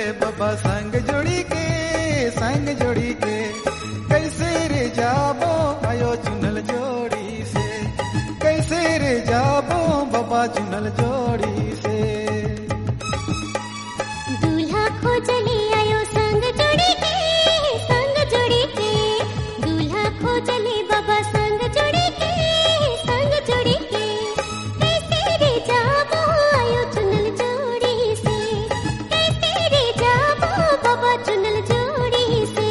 चले बाबा संग जोड़ी के संग जोड़ी के कैसे रे जाबो आयो चुनल जोड़ी से कैसे रे जाबो बाबा चुनल जोड़ी से दूल्हा खोजले आयो संग जोड़ी के संग जोड़ी के दूल्हा खोजले बाबा संग जोड़ी के संग जोड़ी के कैसे रे जाबो आयो चुनल जोड़ी से कैसे रे जाबो बाबा चुनल जोड़ी से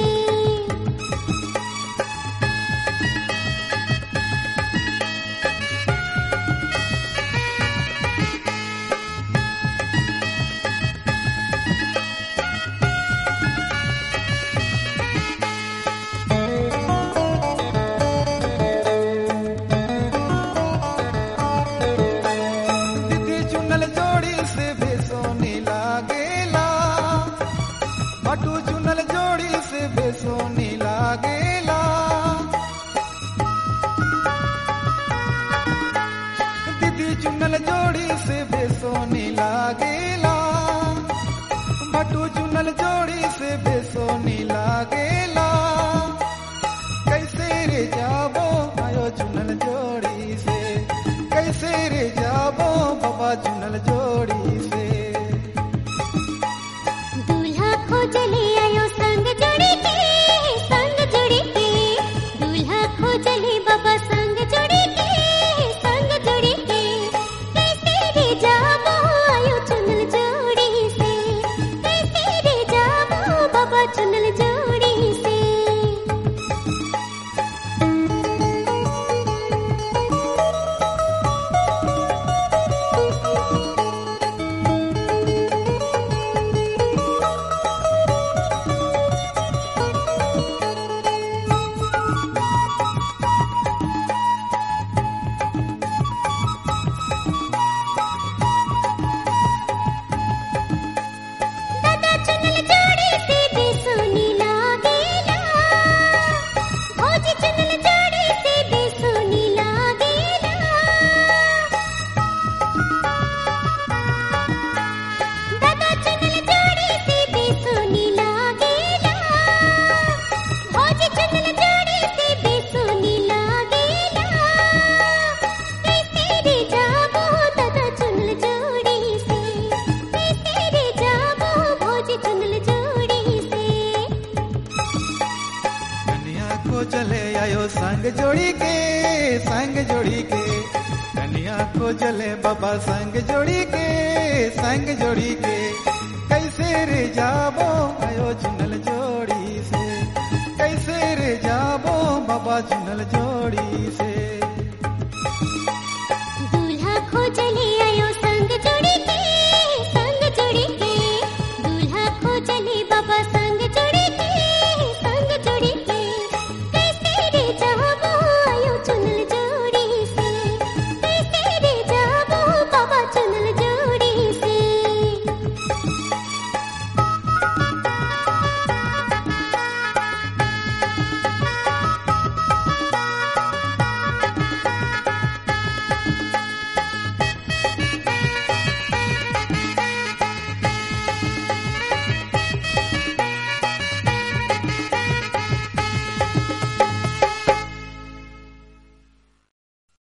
दीदी चुनल जोड़ी से बेसोनी लागेला बटू चुनल जोड़ी से बेसोनी लागेला दीदी चुनल जोड़ी से बेसोनी लागेला बटू चुनल जोड़ी से बेसोनी लागेला कैसे रे जाबो आयो चुनल जोड़ी से कैसे रे जाबो बाबा चुनल जोड़ी से दूल्हा खोजले आयो संग जोड़ी के संग जोड़ी के दूल्हा खोजले बाबा संग जोड़ी के संग जोड़ी के कैसे रे जाबो आयो चुनल जोड़ी से कैसे रे जाबो बाबा चुनल जोड़ी से दादा चुनल जोड़ी से बेसोनी लागेला भौजी चुनल जोड़ी से बेसोनी लागेला दादा चुनल जोड़ी से बेसोनी लागेला भौजी चुनल जोड़ी से बेसोनी लागेला कैसे रे जाबो दादा चुनल जोड़ी से कैसे रे जाबो भौजी चुनल जोड़ी से कन्या को चले आयो संग जोड़ी के संग जोड़ी के कन्या को चले बाबा संग जोड़ी के संग जोड़ी के कैसे रे जाबो आयो चुनल जोड़ी से कैसे रे जाबो बाबा चुनल जोड़ी से